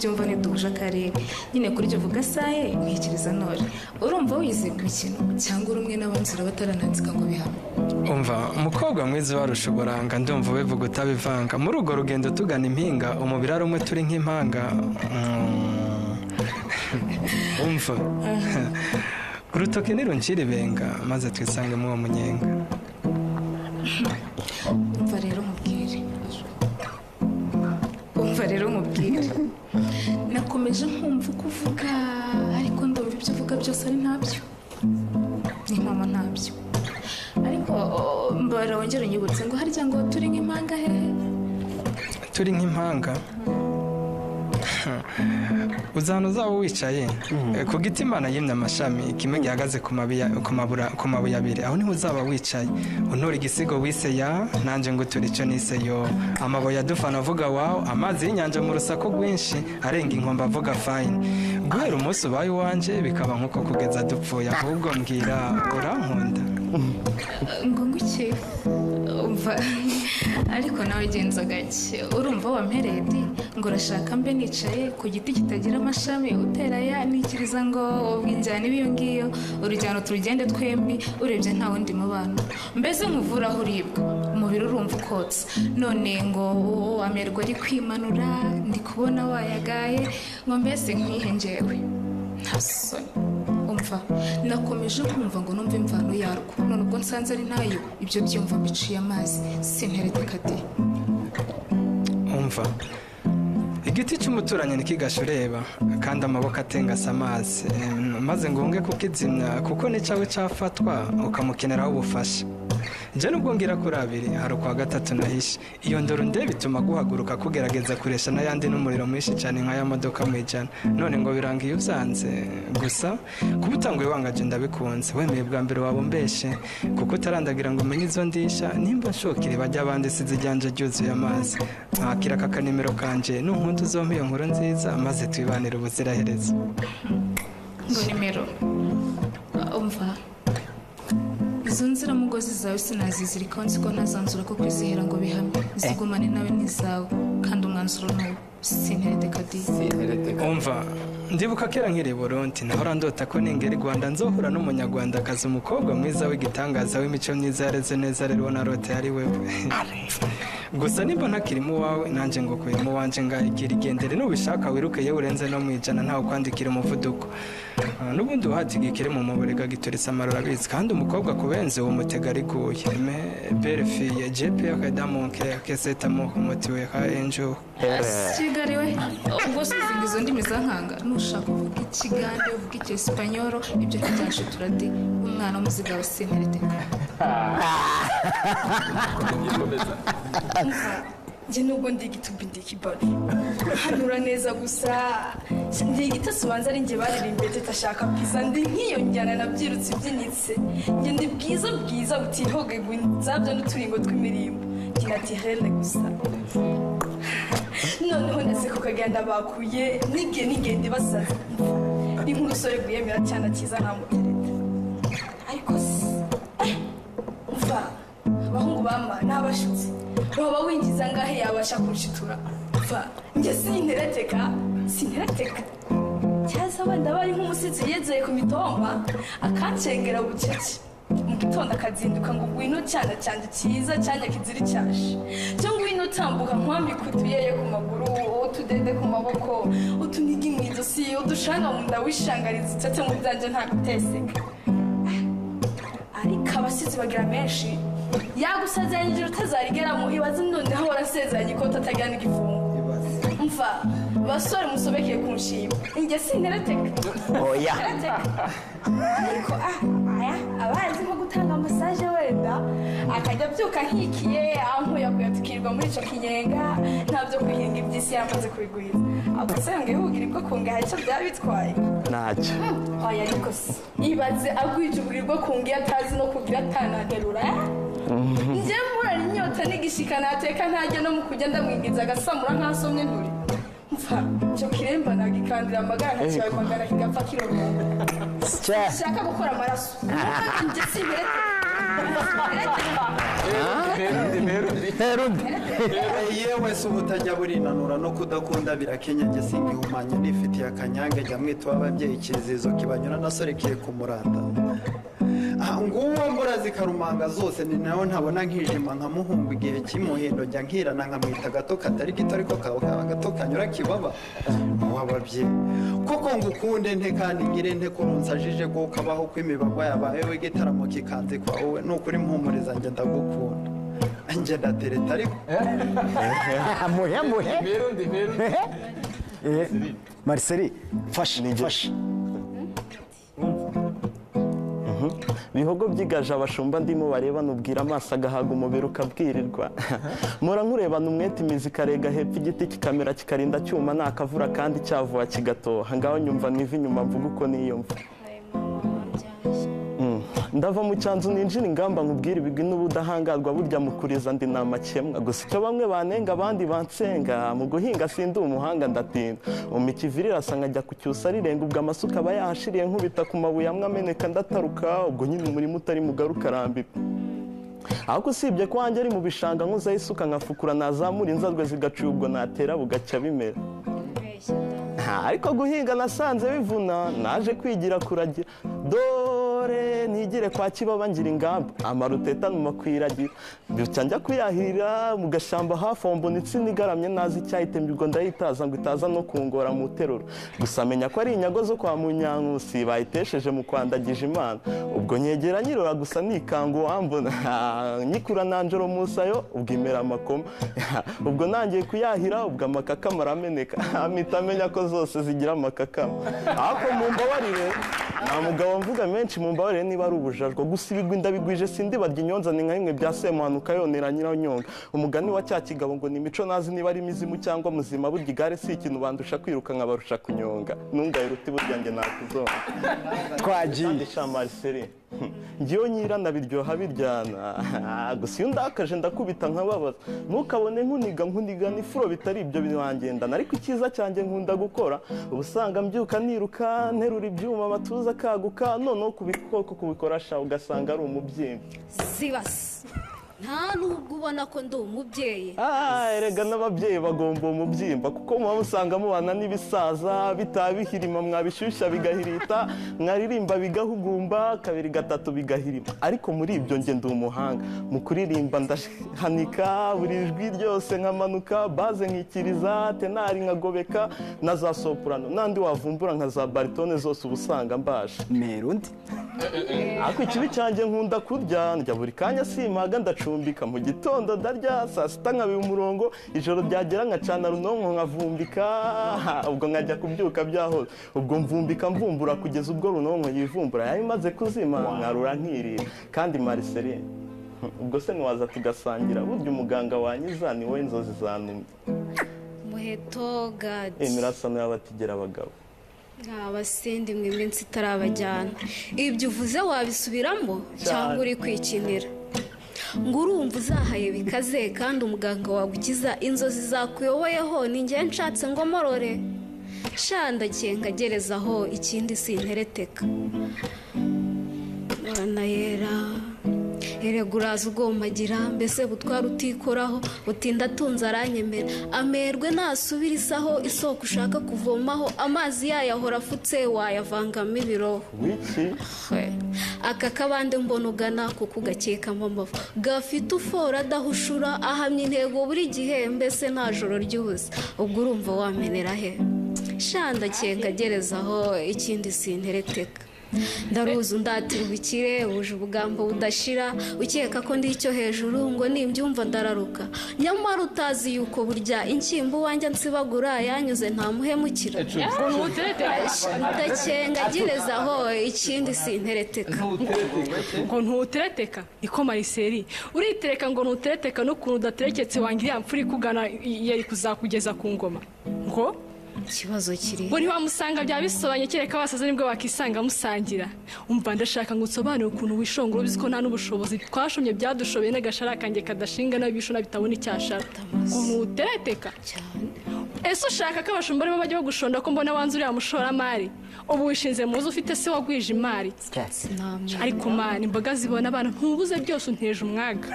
byumva ni duhuje akarere nyine kuri jya uvuga saye ntekereza ntore urumva wize imikino cyangwa uri umwe n'abandi usura bataranandika ngo bihamye umva umukobwa mwiza warusha uburanga ndumva ubivuga utabivanga muri urwo rugendo tugana impinga umubiri ari umwe turi nk'impanga Mm. umva urutoki niruncira ibenga maze twisange muri uwo munyenga umva rero mubwire umva rero mubwire nakomeje nkumva uko uvuga ariko ndumva ibyo uvuga byose ari ntabyo ni mama ntabyo ariko oh, mbara wongere unyibutse ngo harya ngo turi nk'impanga hehe turi nk'impanga uzana uzaba wicaye Eh, ku giti imana yimye amashami kimwe gihagaze ku mabuye ku mabura- ku mabuye abiri aho niho uzaba wicaye untura igisigo wise ya nanjye ngo uture icyo nise yo amabuye adufana avuga wawo amazi y'inyanja mu rusaku rwinshi arenga inkombe avuga fayini guhera umunsi ubaye iwanjye bikaba nk'uko kugeza dupfuye ahubwo mbwira urankunda ngo nguke umva ariko nawe genza gake urumva wampereye di ngo urashaka mbe nicaye ku giti kitagira amashami utera ya nikiriza ngo ubwinjyana ibiyo ngiyo urujyano turugende twembi urebye nta wundi mubano mbese nkuvura aho uribwa umubiri urumva ukotsa none ngo amerwa ari kwimanura ndi kubona wayagaye ngo mbese nkihengewe nta soni umva nakomeje kumva ngo numve imvano yarwo none ubwo nsanze ari ntayo ibyo byumva biciye amazi sinteredeka de umva igiti cy'umuturanyi ntikigashureba kandi amaboko atengasa amazi Em, maze ngombwe kukizimya kuko ni cyawe cyafatwa ukamukeneraho ubufasha njye nubwo ngira kuri abiri hari ukwa gatatu nahishe iyo ndoro ndeba ituma guhaguruka kugerageza kuresha n'ayandi n'umuriro mwinshi cyane nk'aya modoka mu ijana none ngo biranga iyo uzanze gusa kuba utanguye wangaje ndabikunze wemeye bwa mbere waba umbeshe kuko utarandagira ngo umenye izo ndisha nimba nshokere bajya abandi size ijyanje ryuzuye amazi mwakira aka kanimero kanje nunkunda uzompe iyo nkuru nziza maze twibanire ubuziraherezo ngo nimero umva izo nziramugozi zawe sinazizirikaho nzi ko ntazanzura ko kwizihera ngo bihamye zigumane nawe n'izawe kandi umwanzuro ni uwo sinteredeka de umva ndibuka kera nkiri i burundi nahora ndota ko ningera i rwanda nzohura n'umunyarwandakazi umukobwa mwiza w'igitangaza w'imico myiza yareze neza rero na rote yari wewe gusa nimba ntakirimo uwawe nanjye ngo kuyemo uwanje ngayigira igendere nubishaka wiruke iyo urenze no mu ijana ntawe kwandikira umuvuduko Ah, n'ubundi uhatiga ikirimo mu burega giturisa amarura abizi kandi umukobwa kubenze uwo mutega ariguye me berifiye jepe akadamonke kesetamuke motiwe ka enjuhu kigali we ubwo sizinga izo ndimi zankanga nushaka uvuga ikigande uvuga icyesipanyoro ibyo ntibyashitura de umwana w'umuziga wa sinteredeka njye nubwo ndi igitubi ndi ikibabi hanura neza gusa ndi igitasi ubanza ari njye baririmbe tutashaka bwiza ndi nk'iyo njyana nabyirutse ibyinitse njye ndi bwiza bwiza butihoge zabyo n'uturingo tw'imirimbo njye na tirere gusa noneho nase ku kaganda bakuye nige nigende basaza ni nk'umusore rwiyemera cyane akiza ntamutereta ariko si eh, umva abahungu bama ni abashutsi waba winjiza ngahe yabasha kunshitura umva njye sintereteka sintereteka cyase wenda bari nk'umusizi yizeye ku mitomba akancengera bucece mu gitondo akazinduka ngo ngwino cyana cyanjye cyiza cyane kizira icyashe cyo ngwino tambuka nkwambika utuyeye ku maguru utudende ku maboko utunigi mu ijosi udushanga mu nda wishangariza ucece mu byanjye nta guteseka ariko abasizi bagira menshi yagusezeranyije utazarigeramo ibaze noneho warasezeranye ko utatagana igifungo mva basore musobekeye ku nshingwa njye sintereteka oya ariko ah aya abazi nko gutanga masaje wenda akajya abyuka nkikiye ankuyakuya tukirirwa muri icyo kinyenga ntabyo kwihinga iby'isi yamaze kubigwiza abasanga yihugire bwo kungaha icyo byaba bitwaye ntacyo oya ariko se ibaze agwijugurirwa ku ngiyo atazi no kugira atanagarura njye murana inyota n'igishika nateka ntajya no mu kujya ndamwingiza agasamura nk'asomye nturi mfa icyo kiremba nagikandira amagara nkakibaye magana kigapfa kiromera cya nshaka gukora amaraso ubuvuga njye simberete nterundi yewe si ubutajya burinanura no kudakunda birakenyenge singihumanya nifitiye akanyange jya mwita ababyeyi ikizizo kibanyura nasorekeye ku muranda Ah, nguwo mbura zikarumanga zose ni nayo ntabona nkijima nkamuhumba igihe cy'imuhindo njya nkirana nkamwita agato katari gito ariko kaba kaba gato kanyura kibaba wababye kuko ngukunde nte kandi ngire nte kurunsa jije ko kabaho kw'imibagwa yabaye we gitaramo kikanze kwa wowe nukuri mpumuriza njye ndagukunda njye ndatereta ariko muhe muhe Eh, mariseli fashe fashe bihogo byiganje abashumba ndimo bareba nubwira amaso agahaga umubiri ukabwirirwa mura nkurebana umwete imizi ikarega hepfo igiti kikamera kikarinda cyuma nta kavura kandi cyavuba kigatoha ngaho nyumva mu ivi inyuma mvuga uko niyumva Mm. ndava mu cyanzu ninjira ingamba nkubwira ibigwi n'ubudahangarwa burya mukuriza ndi ni amakemwa gusa icyo bamwe banenga abandi bansenga mu guhinga sindi umuhanga ndatinda umpa ikiviri irasa nkajya kucyusa rirenga ubwo amasuka aba yahashiriye nkubita ku mabuye amwe ameneka ndataruka ubwo nyine umurimo utari mugari ukarambirwa ahubwo usibye ko wanjye ari mu bishanga nkuzaho isuka nkafukura nazamura inzarwe zigacuya ubwo natera bugacya bimera Nta, ariko guhinga nasanze bivuna naje kwigira kuragira dore nigire kwa kibaba ngira ingamba amarutetanuma kwiragira byuca njya kuyahirira mu gashyamba hafi aho mbona insina igaramye nazi icyahita mbibwo ndayitaza ngo itaza no kungora mu teruro gusa menya ko ari inyago zo kwa munyankusi bayitesheje mu kwandagije imana ubwo nyegera nyirora gusa nikanga uwambona nyikura nanjoro musayo ubwo imera amakoma ubwo nangiye kuyahira ubwo amakakama arameneka mpita amenya ko zose zigira amakakama ariko mu mbabarire nta mugabo mvuga menshi mu mbabarire niba ari ubujajwa gusa ibigwi ndabigwije sindibajya inyonza ni nka bimwe bya semuhanuka yonera nyiranyonga umugani wa cya kigabo ngo ni imico nazi niba ari imizimu cyangwa muzima burya igare si ikintu bandusha kwiruka nkabarusha kunyonga ntungaye ruti burya njye nakuzonga twagiye shamariseri njyewe nyirana biryoha biryana gusa iyo ndakaje ndakubita nkababaza ntukabone nkuniga nkuniga n'ifuro bitari ibyo birangendana ariko icyiza cyanjye nkunda gukora uba usanga mbyuka niruka nterura ibyuma amatuza akaguka noneho kubikoko kubikoresha ugasanga ari umubyimba zibasi nta nubwo ubona ko ndi umubyeyi Ah, erega n'ababyeyi bagomba uwo mubyimba kuko muba musanga mubana n'ibisaza bitaha bihirima mwabishyushya bigahirita mwaririmba bigahugumba kabiri gatatu bigahirima ariko muri ibyo nge ndi umuhanga mu kuririmba ndahanika buri jwi ryose nkamanuka baze nkikiriza tenari nkagobeka na za soprano n'andi wavumbura nka za baritone zose uba usanga mbaje merundi ariko ikibi cyanjye nkunda kurya ndya buri kanya simaga ndacumbika mu gitondo ndarya saa sita nkabira umurongo ijoro ryagera nkacana runonko nkavumbika ubwo nkajya kubyuka byahoze ubwo mvumbika mvumbura kugeza ubwo runonko yivumbura yari imaze kuzima nkarura nkirira kandi mariseri ubwo se ntiwaza tugasangira burya umuganga wanyiza ni we inzozi zanumye muheto gadi imirasano y'abatigera abagabo abasindi mwe iminsi itarabajyana ibyo uvuze wabisubiramo cyangwa uri kwikinira ngo urumva uzahaye bikaze kandi umuganga wagukiza inzozi zakuyoboyeho ni njye nshatse ngo morore sha ndagiye nkagerezaho ikindi sintereteka uranayera erega uraza ugomagira mbese butwara utikoraho utinda atunze aranyemera amerwe nasubira isaho isoko ushaka kuvomaho amazi yayo ahora afutse wayavangamo ibiroho wiki Hwe. aka kabande mbona ugana kuko ugakekamo amavu gafite ufora adahushura ahamya intego buri gihe mbese nta joro ryihuse ubwo urumva wamenera he shanda nkagerezaho ikindi sintereteka ndaruzi undatira ubukire wuje ubugambo budashira ukeka ko ndi icyo hejuru ngo nimbyumva ndararuka nyamara utazi yuko burya inshyimbo wanjye nsibagura yanyuze ntamuhemukira ndacyengagerezaho ikindi sintereteka ngo ntutereteka niko mariseri uritereka ngo ntutereteka n'ukuntu udatereketse wange iriya mfura ikugana yari kuzakugeza ku ngoma ngo ikibazo kiri ngo ntiwamusanga byaba bisobanye kereka basaza nibwo bakisanga musangira umva ndashaka ngo unsobanure ukuntu wishongora ubizi ko nta n'ubushobozi twashomye byadushoboye n'agashara kanjye kadashinga n'abibishona bitabona icyashara ngo ntutereteka cyane ese ushaka ko abashumba aribo bajya bagushonda ko mbona wanze uriya mushoramari ubu wishinze muzi ufite se wagwije imari ariko mani imboga zibona abantu ntubuze byose untere umwaga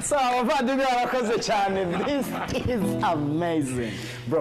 sawa abavandimwe barakoze cyane this is amazing bro